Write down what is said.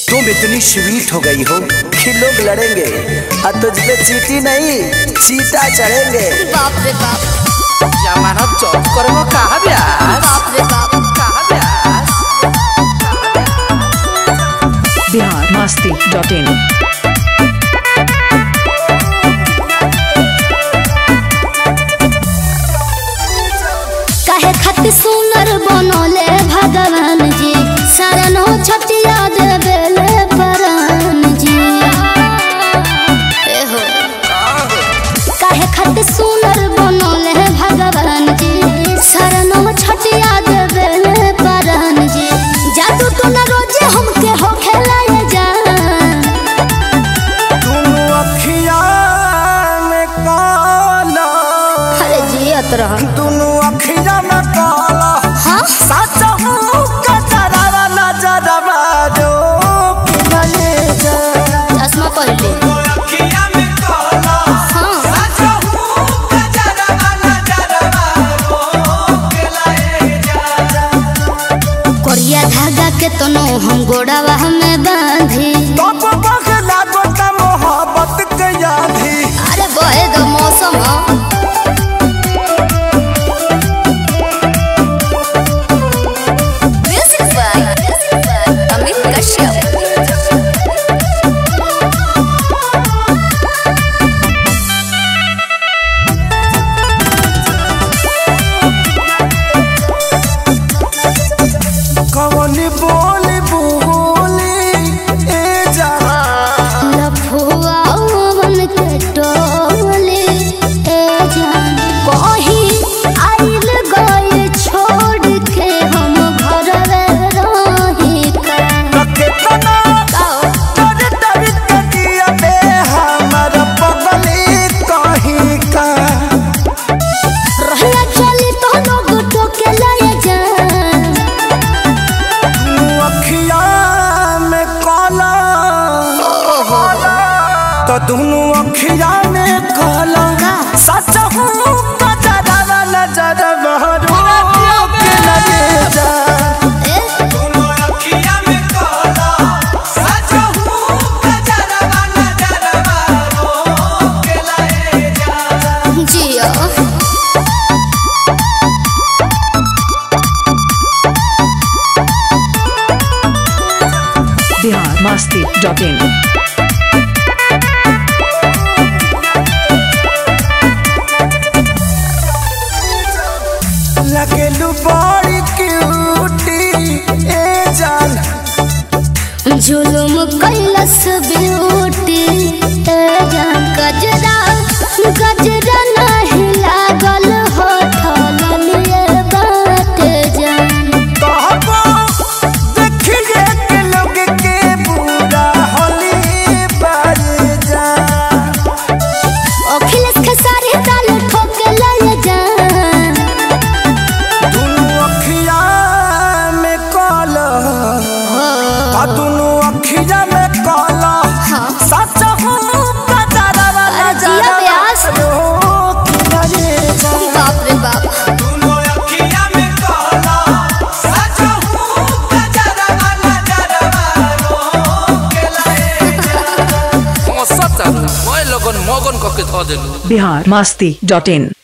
तुम इतनी स्वीट हो गई हो कि लोग लड़ेंगे और तुझ पे चीटी नहीं चीटा चढ़ेंगे बाप रे बाप जमाना चौक करबो कहा ब्यास बाप रे बाप कहा ब्यास बिहार मस्ती डॉट इन काहे खातिर सुनर बनले भगवान जी शरणो छटिया देवेले परान जी ए हो काहे खातिर सुनर बनले भगवान जी शरणो छटिया देवेले परान जी जादू तो न रोजे हमके हो खेलाए जा दोनों अखिया में काला अरे जियत रह दोनों अखिया में काला हाँ सच हूँ कचरा नजरवा दो कि नहीं जा चश्मा पहले हाँ कोरिया धागा के तनो हम गोड़ावा में बांधी तब बगला गोता मोहब्बत के यादी अरे बहे दो मौसम ह। Music by अमित कश्यप कवनी बोली बोली ए जा लफुआ वन के टोले ए जान कहीं आइल गए छोड़ के हम घर रही का कितना डर डर के दिया बे हमर पगली कहीं का रहना चली तो लोग टोके लाए जान तू अखिया में काला तो दोनों अखिया में काला सच हूँ कजरा नजर बहरू के लगे जा ए जियो बिहार मस्ती डॉट इन लगेलू बड़ी क्यूटी ए जान जुलुम कैलस ब्यूटी ए जान गजरा गजरा नहीं लागल हो ठललिए बात जान कहबो देखिए के लोग के बुरा होली बाज जा अखिलेश के सारे ताल ठोके लाए जान दोनों अखिया में काला आ दोनों अखिया में काला हाँ। सच हूँ कजरा अरे जिया व्यास। रोक लगे जा बाप रे बाप सच मैं लगन मगन कके ध देलू बिहार मस्ती डॉट इन